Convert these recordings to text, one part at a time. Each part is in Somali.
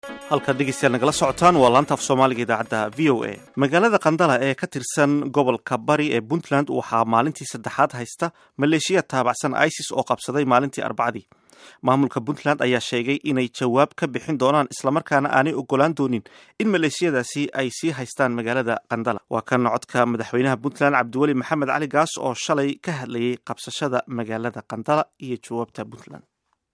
halkaad dhegeystayaal nagala socotaan waa laanta af soomaaliga idaacadda v o a magaalada qandala ee ka tirsan gobolka bari ee puntland waxaa maalintii saddexaad haysta maleeshiya taabacsan isis oo qabsaday maalintii arbacadii maamulka puntland ayaa sheegay inay jawaab ka bixin doonaan islamarkaana aanay ogolaan doonin in maleeshiyadaasi ay sii haystaan magaalada qandala waa kan codka madaxweynaha puntland cabdiweli maxamed cali gaas oo shalay ka hadlayay qabsashada magaalada qandala iyo jawaabta puntland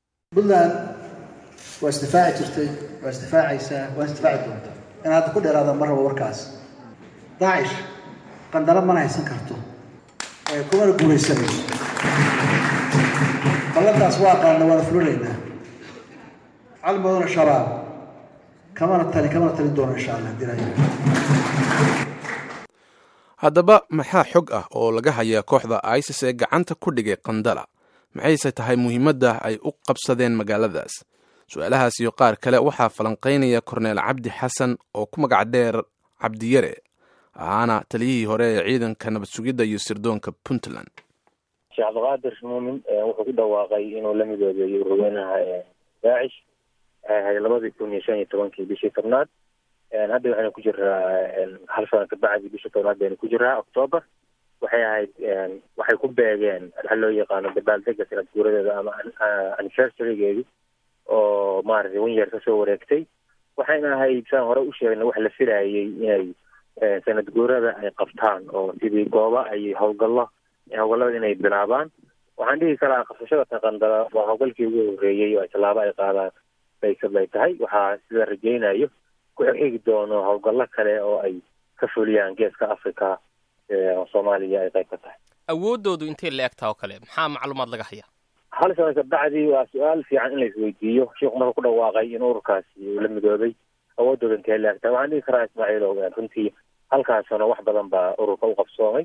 waa isdifaaci jirtay waa isdifaacaysaa waa isdifaaci doontaa in hadda ku dheeraada ma rabo warkaas daacish qandalo mana haysan karto kumana guulaysanayso ballantaas waa qaadna waana fulinaynaa calmaduna shabaab kamana talin kamana talin doono insha allah dilaya haddaba maxaa xog ah oo laga hayaa kooxda isis ee gacanta ku dhigay qandala maxayse tahay muhiimadda ay u qabsadeen magaaladaas su-aalahaas iyo qaar kale waxaa falanqaynaya korneel cabdi xasan oo ku magac dheer cabdiyare ahaana taliyihii hore ee ciidanka nabad sugidda iyo sirdoonka puntland sheekh cabdiqaadir muumin wuxuu ku dhawaaqay inuu la midoobeeyo ururweynaha daacish waxay ahayd labadii kun iyo shan iyo tobankii bishii tobnaad hadda waxaynu ku jiraa hal sana kabacdi bishii tobnaad baynu ku jiraa octoober waxay ahayd waxay ku beegeen waxa loo yaqaano dabaaldega sanad guuradeeda ama anniversarigeedi oo maaragtay wanyeer kasoo wareegtay waxayna ahayd saan hore u sheegnay wax la filayay inay sanad guurada ay qabtaan oo sidii gooba ay howlgallo howlgallada inay bilaabaan waxaan dhihi karaa qabsashada taqandala waa howlgalkii ugu horreeyey oo ay tallaabo ay qaadaan baysad bay tahay waxaa sida rajaynayo ku xigi doono howlgallo kale oo ay ka fuliyaan geeska africa soomaaliya ay qayb ka tahay awooddoodu intay la egtaa oo kale maxaa macluumaad laga hayaa hal sana kabacdi waa su-aal fiican in la isweydiiyo sheikhu marka ku dhawaaqay in ururkaasi uu la midoobay awoodooda intee la egtaa waxaan dhihi karaa ismaaciilow runtii halkaas sano wax badan baa ururka u qabsoomay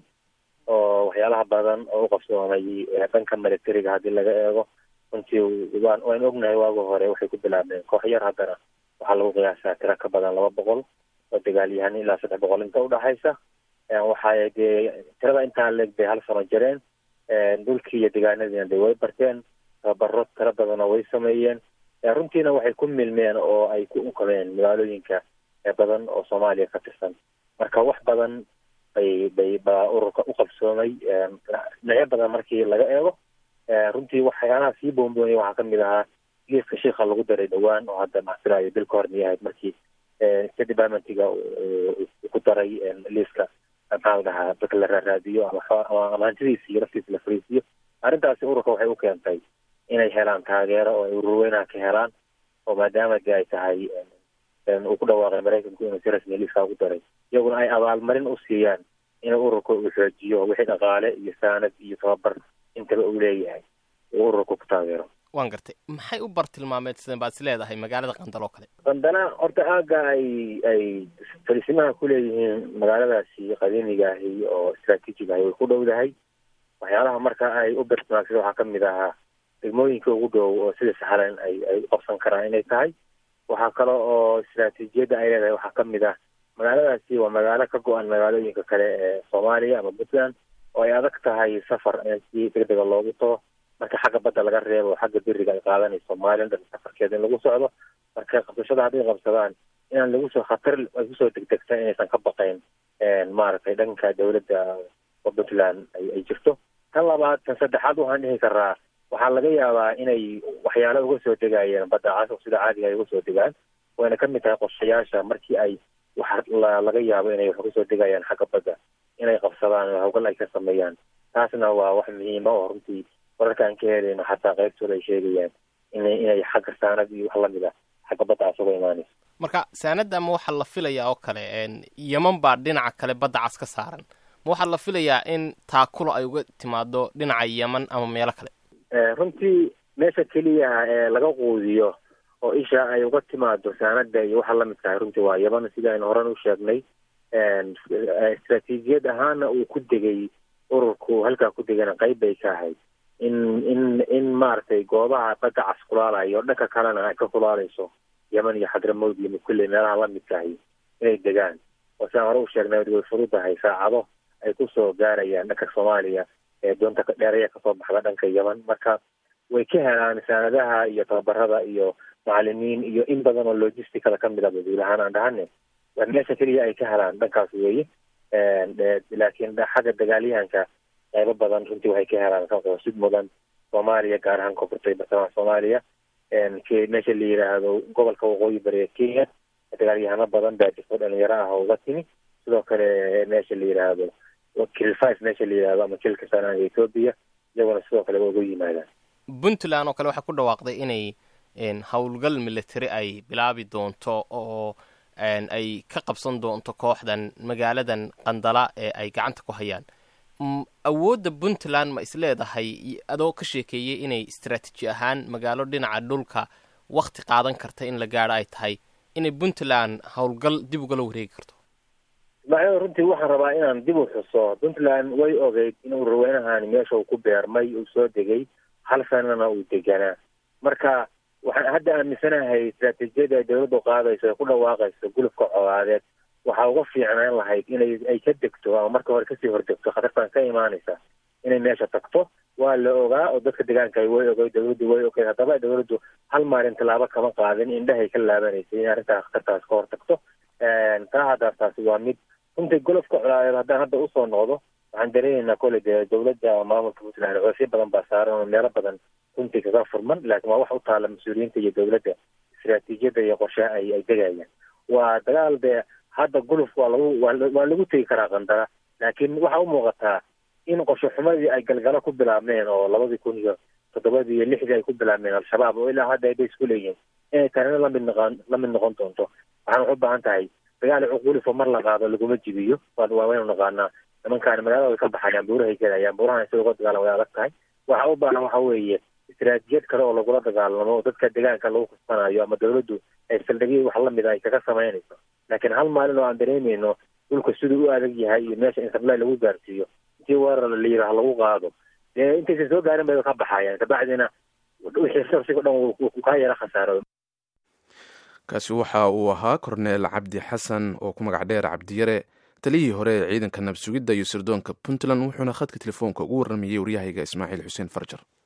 oo waxyaalaha badan oo u qabsoomay dhanka militariga haddii laga eego runtii waan waynu ognahay waagi hore waxay ku bilaabeen koox yar haddana waxaa lagu qiyaasaa tiro ka badan laba boqol oo dagaalyahan ilaa saddex boqol inta udhaxaysa waxay dee tirada intaa leeg bay hal sano jireen dhulkii iyo degaanadiina de way barteen tababaro tiro badanoo way sameeyeen runtiina waxay ku milmeen oo ay ku unkameen magaalooyinka badan oo soomaaliya ka tirsan marka wax badan bay bay baa ururka u qabsoomay dhinacyo badan markii laga eego runtii waxyaalaha sii boonboonaya waxaa kamid ahaa liiska shiika lagu daray dhowaan oo hadda macfilayo bil ka hornay ahayd markii state departmentiga ku daray liiska maxaa la dhahaa dadka la raaraadiyo ama hantidiisa iyo laftiisa la fariisiyo arrintaasi ururka waxay u keentay inay helaan taageero oo ay ururweynaha ka helaan oo maadaama de ay tahay uu ku dhawaaqay maraykanku inuu si rasmiya liiskaa ugu daray iyaguna ay abaalmarin u siiyaan inuu ururka uu xoojiyo wixii dhaqaale iyo saanad iyo tababar intaba uu leeyahay uu ururka ku taageero waan gartay maxay u bartilmaameedsadeen baad is leedahay magaalada qandal oo kale qandana horta aaga ay ay fariisimaha ku leeyihiin magaaladaasi qadiimiga ahi oo istraatiijiga ahi way ku dhowdahay waxyaalaha marka ay u bartilmaamsada waxaa kamid ahaa degmooyinka ugu dhow oo sida saxlan ay ay u qabsan karaan inay tahay waxaa kale oo istraatiijiyadda ay leedahay waxaa kamid ah magaaladaasi waa magaalo ka go-an magaalooyinka kale ee soomaaliya ama puntland oo ay adag tahay safar si degdega loogu tago marka xagga badda laga reebo xagga beriga ay qaadanayso somalilan dhan safarkeeda in lagu socdo marka qabsashada hadday qabsadaan inaan lagu soo khatar ay kusoo degdegta inaysan ka baqayn maaragtay dhanka dowladda oo puntland ay jirto tan labaad tan saddexaad waxaan dhihi karaa waxaa laga yaabaa inay waxyaalo uga soo degayeen badda cas oo sida caadiga ay uga soo degaan wayna kamid tahay qorshayaasha markii ay wax laga yaabo inay wax uga soo degayaan xagga badda inay qabsadaan oo hawgal ay ka sameeyaan taasna waa wax muhiima oo runtii wararka aan ka helayno xataa qaybtooda ay sheegayaan inay inay xagga saanad iyo wax lamid ah xagga badda cas uga imaanayso marka saanadda ma waxaa la filayaa oo kale yeman baa dhinaca kale badda cas ka saaran ma waxaa la filayaa in taakulo ay uga timaado dhinaca yeman ama meelo kale runtii meesha keliya ee laga quudiyo oo isha ay uga timaado saanada iyo waxa lamid tahay runtii waa yeman sida aynu horan u sheegnay istraatiijiyad ahaana uu ku degay ururku halkaa ku degana qayb bay ka ahayd in in in maaragtay goobaha badda cas kulaalayo dhanka kalena ay ka kulaalayso yeman iyo xadramowd iyo mukulle meelaha lamidkahay inay degaan oo siaan hore u sheegnay way fududahay saacado ay kusoo gaarayaan dhanka soomaaliya ee doonta dheeraya kasoo baxda dhanka yeman marka way ka helaan saanadaha iyo tababarada iyo macalimiin iyo in badan oo logisticada ka mid a guud ahaan aan dhahane meesha keliya ay ka helaan dhankaas weeye laakiin xagga dagaalyahanka qaybo badan runtii waxay ka helaan kasid mudan soomaaliya gaar ahaan koonfurta iyo bartamaha soomaaliya meesha la yidhaahdo gobolka waqooyi bariga kenya dagaalyahano badan baa jirto dhalinyaro ah oo uga timi sidoo kale meesha la yidhaahdo kil five meesha la yidhahdo ama kilka sanaanga ethoobia iyaguna sidoo kale waa uga yimaadaan puntland oo kale waxay ku dhawaaqday inay howlgal military ay bilaabi doonto oo ay ka qabsan doonto kooxdan magaaladan qandala ee ay gacanta ku hayaan awoodda puntland ma isleedahay adoo ka sheekeeyey inay istraatiiji ahaan magaalo dhinaca dhulka wakti qaadan karta in la gaadho ay tahay inay puntland howlgal dib ugala wareegi karto ismaaciil runtii waxaan rabaa inaan dib u xuso puntland way ogeyd inuu raweynahan meesha uu ku beermay uu soo degay hal sanana uu deganaa marka waxaan hadda aaminsanahay istraatiijiyada ay dawladdu qaadayso ee ku dhawaaqayso gulubka colaadeed waxaa uga fiicnaan lahayd inay ay ka degto ama marka hore kasii hordegto khatartan ka imaanaysa inay meesha tagto waa la ogaa oo dadka deegaanka way ogay dawladdu way ogeyd haddaba dawladdu hal maalin tallaabo kama qaadin indhahay ka laabanaysay in arrintaa khatartaas ka hor tagto taa haddaas taasi waa mid runtii golofka colaadeed haddaan hadda usoo noqdo waxaan dareemaynaa kole dee dawladda maamulka puntland coosyo badan baa saaran oo meelo badan runtii kaga furman laakiin waa wax u taala mas-uuliyiinta iyo dawladda istraatiijiyada iyo qorshaha ay ay degayaan waa dagaal dee hadda guluf waa lagu waa lagu tegi karaa qandara laakiin waxaa u muuqataa in qorsho xumadii ay galgalo ku bilaabmeen oo labadii kun iyo toddobadii iyo lixdii ay ku bilaabmeen al-shabaab oo ilaa hadda ayba isku leeyihin inay tanina lamid noqon lamid noqon doonto waxaan wax u baahan tahay dagaal cuqulifo mar la qaado laguma jibiyo waa waynu naqaanaa nimankaani magaalada way ka baxayaan buurahay gelayaan buurahan si uga dagaalan way adag tahay waxa u baahan waxa weeye istraatijiyad kale oo lagula dagaalamo oo dadka deegaanka lagu kasbanayo ama dawladdu ay saldhigyo wax lamid a ay kaga samaynayso laakiin hal maalin oo aan dareemayno dhulka siduu u adag yahay iyo meesha in sablay lagu gaarsiiyo intii weerar la yidhaah lagu qaado dee intaysan soo gaarin bay ka baxayaan kabacdina wixii sharsiga dhan wuu kaa yara khasaaro kaasi waxa uu ahaa korneel cabdi xasan oo ku magac dheer cabdiyare taliyihii hore ee ciidanka nabsugidda iyo sirdoonka puntland wuxuuna khadka telefoonka ugu warramayey waryahayga ismaaciil xuseen farjar